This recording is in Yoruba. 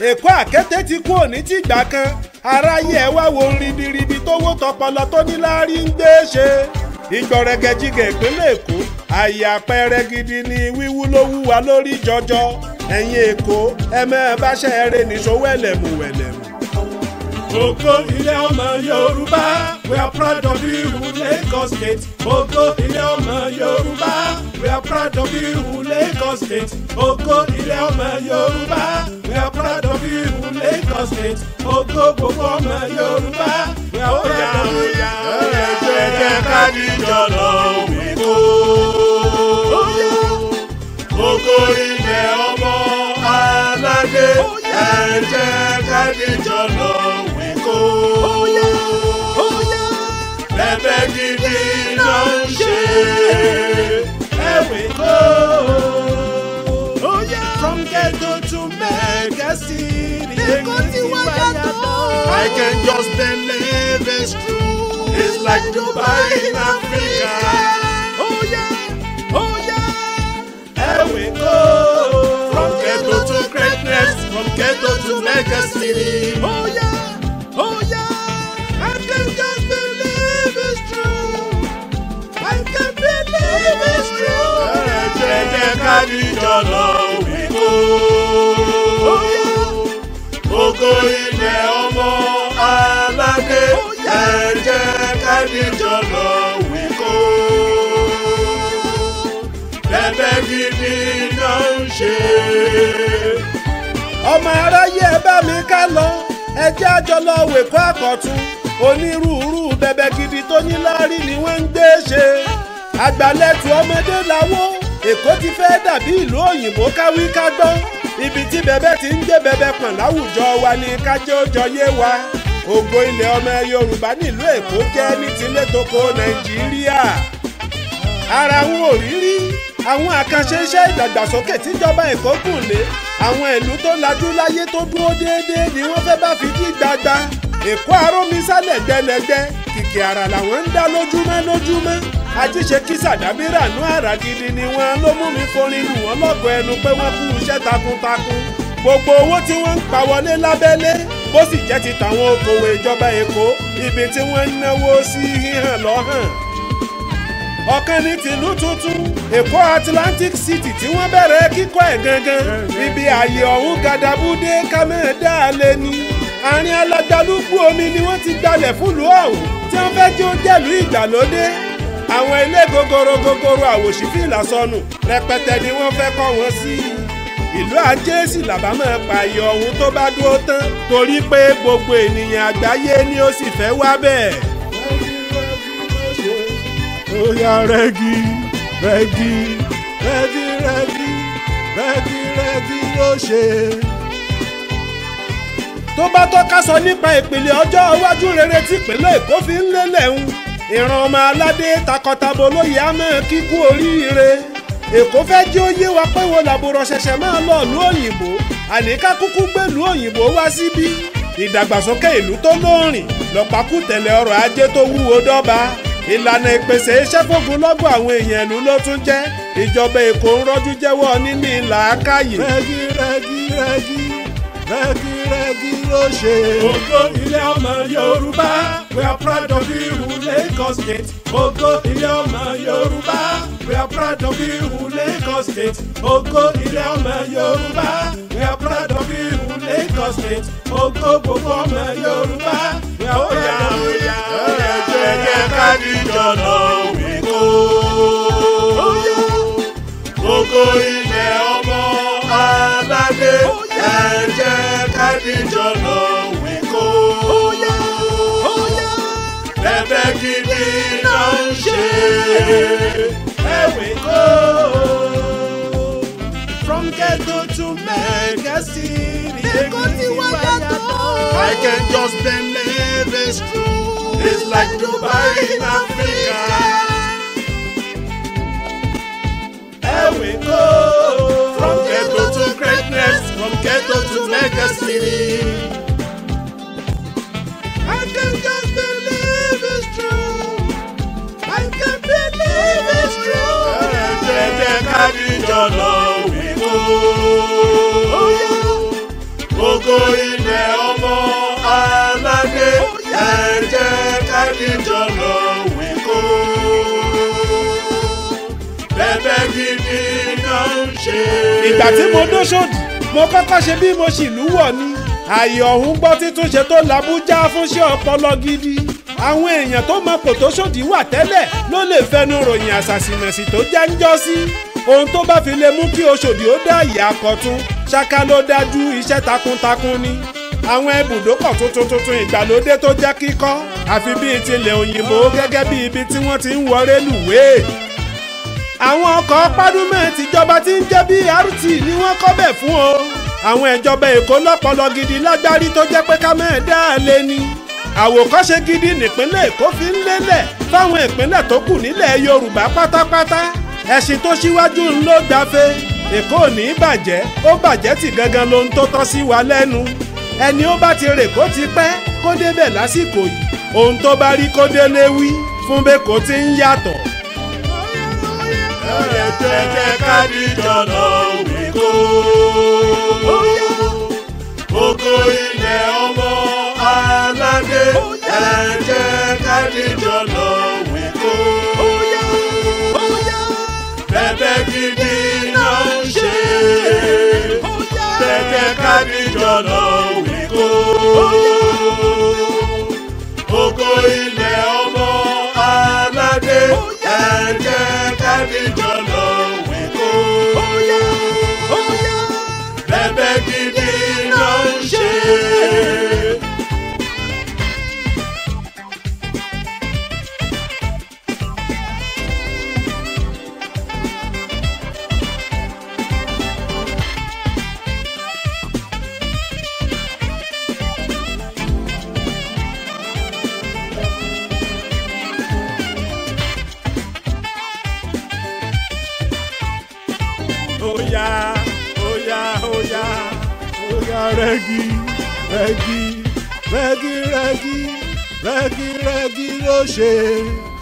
èkó àkété ti kú òní tìgbà kan aráyé ẹ wá wo ribiribi tó wó tọpọlọ tó ní láárí ń gbé ṣe ìgbọ̀rẹ̀gẹ̀jigẹ̀ ìpínlẹ̀ èkó àyè àpẹẹrẹ gidi ni wíwú ló wúwa lórí jọjọ ẹ̀yin èkó ẹ mẹ́ẹ̀ báṣẹ́ eré nìṣó wẹ̀lẹ̀mù wẹ̀lẹ̀mù. Ògo ilé ọmọ Yorùbá, we are proud of you, Lagos State. Ògo ilé ọmọ Yorùbá, we are proud of you, Lagos State. Ògo ilé ọmọ Yorùbá, we are proud of you, Lagos State. Ògo gbogbo ọmọ Yorùbá, we are proud of you. Ẹ jẹ́ ká díjọ lọ wíkó. Ògo ilé ọmọ aládé. Ẹ jẹ́ ká díjọ lọ wíkó. Bẹ́bẹ́ gidi ló ń ṣe. Ẹ̀wé kó. From ghetto to mega city. Èkó ti wá yàtọ̀. I can just believe it's true. It's like Dubai in Africa. Oh yeah, oh yeah. Ẹ̀wé kó. From ghetto to greatness, from ghetto to mega city. Oh yeah, oh yeah. I can just believe it's true. I can believe it's true. Ẹ jẹ́ ká díjọ lọ wíkó. Oh yeah. Ògo ilẹ̀ ọmọ aládé. Ẹ jẹ́ ká díjọ lọ wíkó. Bẹ́bẹ́ gidi ló ń ṣe. ọmọ aráyé ẹ bá mi ká lọ ẹ jẹ́ àjọ lọ wèkó àkọ́tún onírúurú bẹ̀bẹ̀ gidi tó ní láárí ni wọ́n ń gbé ṣe àgbàlẹ̀tù ọmọdé làwọ̀ èkó ti fẹ́ dàbí ìlú òyìnbó káwí ká gbọ́ ibi tí bẹ̀bẹ̀ ti ń gbé bẹ̀bẹ̀ pọ̀n láwùjọ wa ni kájẹ́ ó jọ yé wa ògo ilẹ̀ ọmọ yorùbá nílùú èkó jẹ́ ní tilé toko nàìjíríà ara wọn ò rí rí àwọn àkànṣe iṣẹ́ ìdàgbàsókè tíjọba èkó gùn lé àwọn ìlú tó lajú láyé tó dúró déédéé ni wọ́n fẹ́ bá fi dí gbagba èkó arómisálẹ̀ gbẹlẹgbẹ kìkì àrà làwọn ń dá lójúmọ́ lójúmọ́ ajíṣe kí sàdábírà nú àrà gidi ni wọn ló mú mi forin lù wọ́n lọ́gọ̀ ẹnu pé wọ́n kú iṣẹ́ takuntakun gbogbo owó tí wọ́n ń pa wọlé lábẹ́lé bó sì jẹ́ ti tàwọn okòwò ìjọba èkó ibi tí wọ́n ń náwó sí híhàn lọ́hàn ọ̀kan ní tìlú tuntun èkó atlantic city tí wọ́n bẹ̀rẹ̀ kíkọ́ ẹ̀ gangan ibi ààyè ọ̀hún gàdàbúdé kámẹ́ẹ̀dá lé ní àárín alágbálúgbú omi ni wọ́n ti gbalẹ̀ fúlùú ọ̀hún tí wọ́n fẹ́ jẹ́ ó jẹ́lú ìgbàlódé àwọn ilé gogoro gogoro àwòṣífìlà sọnù rẹpẹtẹ ni wọ́n fẹ́ kọ́ wọn sí ìlú ajé sì làbámọ̀ pààyè ọ̀hún tó bá dúró tán torí pé gbogbo ènìyàn àgbáyé ni ó sì fẹ́ wá bẹ́ẹ̀. Oya rẹ́gí rẹ́gí rẹ́gí rẹ́gí rẹ́gí rẹ́gí ló ṣe. tó bá tọ́ka sọ nípa ìpìlẹ̀ ọjọ́ iwájú rere tí ìpínlẹ̀ èkó fi ń lélẹ̀ ń ìran ọmọ aládé takọtabo lóye àmọ́ kíkú oríire èkó fẹ́ jẹ́ ó yé wa pé wo làbúrò ṣẹ̀ṣẹ̀ máa lọ ìlú òyìnbó àníká kúkú gbèlú òyìnbó wá síbí ìdàgbàsókè ìlú tó lóòrìn lọ́pàkùtẹ̀lẹ̀ ọrọ̀ ajé tó wúwo dọ́ba ìlànà ìpèsè iṣẹ́ fógun lọ́gbọ̀n àwọn èèyàn ìlú ló tún jẹ́ ìjọba èkó ń rọ́jú jẹ́wọ́ níní làákàyè. rẹ́gí rẹ́gí rẹ́gí rẹ́gí rẹ́gí ló ṣe. Ògo ilé ọmọ Yorùbá we are proud of you Lagos State. Ògo ilé ọmọ Yorùbá we are proud of you Lagos State. Ògo ilé ọmọ Yorùbá we are proud of you Lagos State. Ògo gbogbo ọmọ Yorùbá we are proud of you. Ẹ jẹ́ ká díjọ lọ wíkó. Ògo ilẹ̀ ọmọ aládé. Ẹ jẹ́ ká díjọ lọ wíkó. Bẹ́bẹ́ gidi ló ń ṣe. Ẹ̀wé kó. From ghetto to mega city. Èkó ti wá yàtọ̀. I can just believe it's true. It's like Dubai in Africa. Ẹ̀wé kó. From ghetto to greatness, from ghetto to mega city. I can just believe it's true. I can believe it's true. Ẹ jẹ́ ká díjọ lọ wíkó. Ògo ògo ilẹ̀ ọmọ aládé ẹ jẹ́ ká dìjọ lọ wíkó. bẹ́bẹ́ gidi náà ń ṣe. ìgbà tí mo dóṣòdì mo kọ́kọ́ ṣe bí mo sì lúwọ̀ ni ààyè ọ̀hún gbọ́ títúnṣe tó làbújá fúnṣẹ́ ọpọlọ gidi àwọn èèyàn tó mọ kò tó ṣòdì wà tẹ́lẹ̀ ló lè fẹnu ròyìn àṣàṣìmẹ̀sì tó já ń jọ́ sí ohun tó bá fi lè mú kí oṣòdì ó dá ìyá akọ̀tún ṣáká ló dájú iṣẹ́ takuntakun ni àwọn ibùdókọ̀ tuntun tuntun ìgbàlódé tó jẹ́ kíkọ́ àfi bíi tilẹ̀ òyìnbó gẹ́gẹ́ bí ibi tí wọ́n ti ń wọ rélùwéè àwọn ọkọ̀ pádúmẹ̀ tìjọba tí ń jẹ́ BRT ni wọ́n kọ́ bẹ̀ fún o àwọn ìjọba èkó lọ́pọlọ gidi lágbárí tó jẹ́ pé ká mẹ́ẹ̀ dá a lé ní àwòkọ́ṣe gidi nípínlẹ̀ èkó fi ń lélẹ̀ fáwọn ìpínlẹ̀ tó kù nílẹ̀ yorùbá pátápátá ẹ̀sìn tó ṣíwájú ń ló gbafẹ́ èkó ò ní í bàjẹ́ ó bàjẹ́ tì gangan lohun tó tọ́ sí wa lẹ́nu ẹni ó bá ti rè kó ti pẹ́ kó débẹ̀ lásìkò yìí ohun tó bá rí kó délé wí fún bẹ́ẹ̀ kó ti ń yàtọ̀ ẹ jẹ́ ká dìjọ lọ wíkó. ògo ilẹ̀ ọmọ aládé ẹ jẹ́ ká dìjọ lọ wíkó. bẹ́bẹ́ gidi náà ń ṣe. ẹ jẹ́ ká dìjọ lọ wíkó. ògo ilẹ̀ ọmọ aládé ẹ jẹ́ ká dìjọ lọ wíkó. bẹ́bẹ́ gidi náà ń ṣe. Oya, oya, oya, oya, rẹ́gí, rẹ́gí, rẹ́gí, rẹ́gí, rẹ́gí, rẹ́gí ló ṣe.